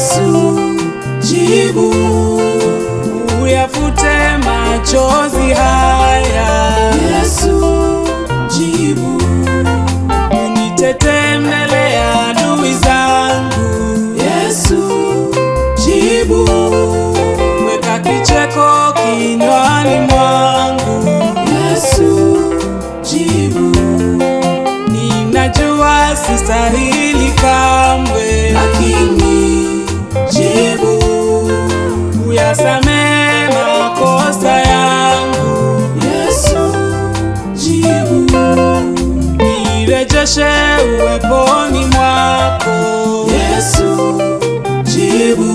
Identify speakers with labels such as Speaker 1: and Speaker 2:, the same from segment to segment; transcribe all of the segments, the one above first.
Speaker 1: Yesu, jibu,
Speaker 2: uyafute machozi haya.
Speaker 1: Yesu, jibu,
Speaker 2: Unitetee mbele ya adui zangu,
Speaker 1: Yesu, jibu,
Speaker 2: weka kicheko kinywani mwangu.
Speaker 1: Yesu, jibu,
Speaker 2: Ninajua sistahili kamwe,
Speaker 1: lakini jibu,
Speaker 2: uyasamee makosa yangu,
Speaker 1: Yesu, jibu,
Speaker 2: nirejeshe uweponi mwako,
Speaker 1: Yesu, jibu,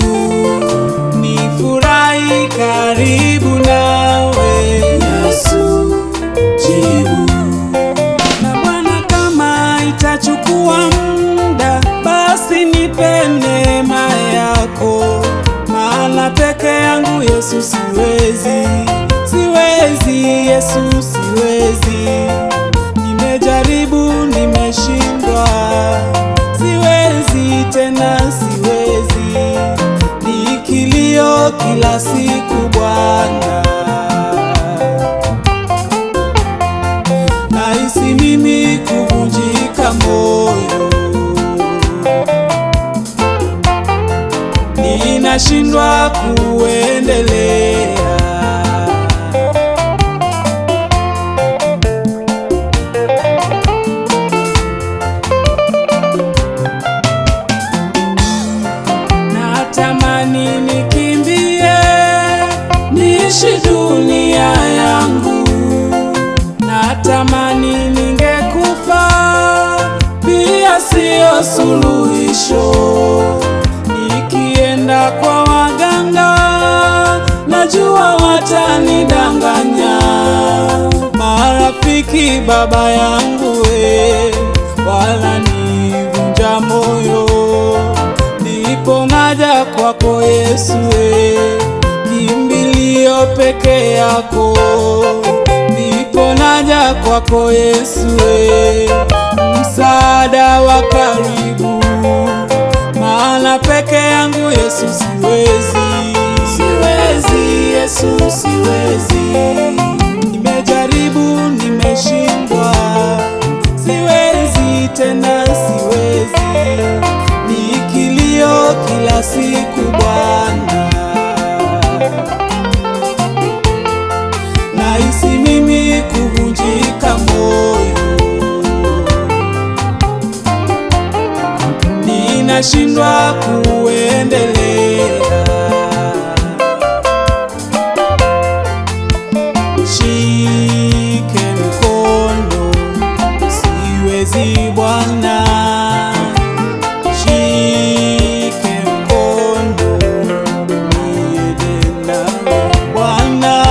Speaker 2: nifurahi karibu nawe.
Speaker 1: Yesu, jibu,
Speaker 2: Na Bwana, kama itachukua muda, basi nipe neema yako, maana peke yangu Yesu siwezi, siwezi Yesu siwezi. Nimejaribu, nimeshindwa, siwezi tena, siwezi. Ni kilio kila siku Bwana. nahisi mimi kuvunjika moyo, ninashindwa kuendelea. Natamani nikimbie, niishi dunia yangu natamani ningekufa, pia siyo suluhisho. Nikienda kwa waganga, najua watanidanganya. Marafiki baba yangu we, wananivunja moyo, ndipo naja kwako Yesu we, kimbilio peke yako ndipo naja kwako Yesu we, msaada wa karibu, maana peke yangu Yesu siwezi, siwezi Yesu siwezi, nimejaribu nimeshindwa, siwezi tena siwezi, ni kilio kila siku Bwana. nahisi mimi kuvunjika moyo, ninashindwa kuendelea. Shike mkono, siwezi Bwana, shike mkono, niende nawe Bwana,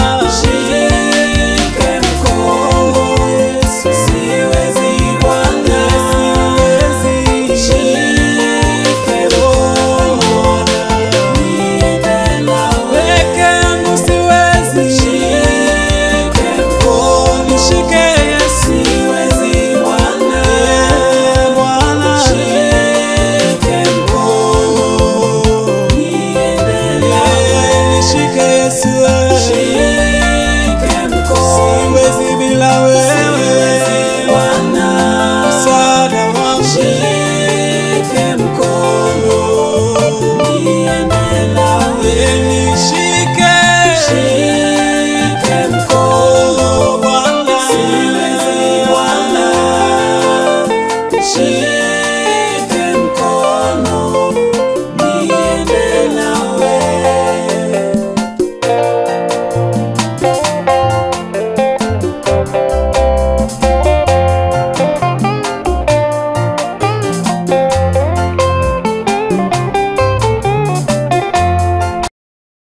Speaker 2: shike mkono, Yesu, siwezi Bwana, siwezi, shike mkono, niende nawe peke yangu siwezi, shike mkono, nishike Yesu, siwezi Bwana, Bwana, shike mkono, niende nawe, nishike Yesu, shike mkono, siwezi bila wewe.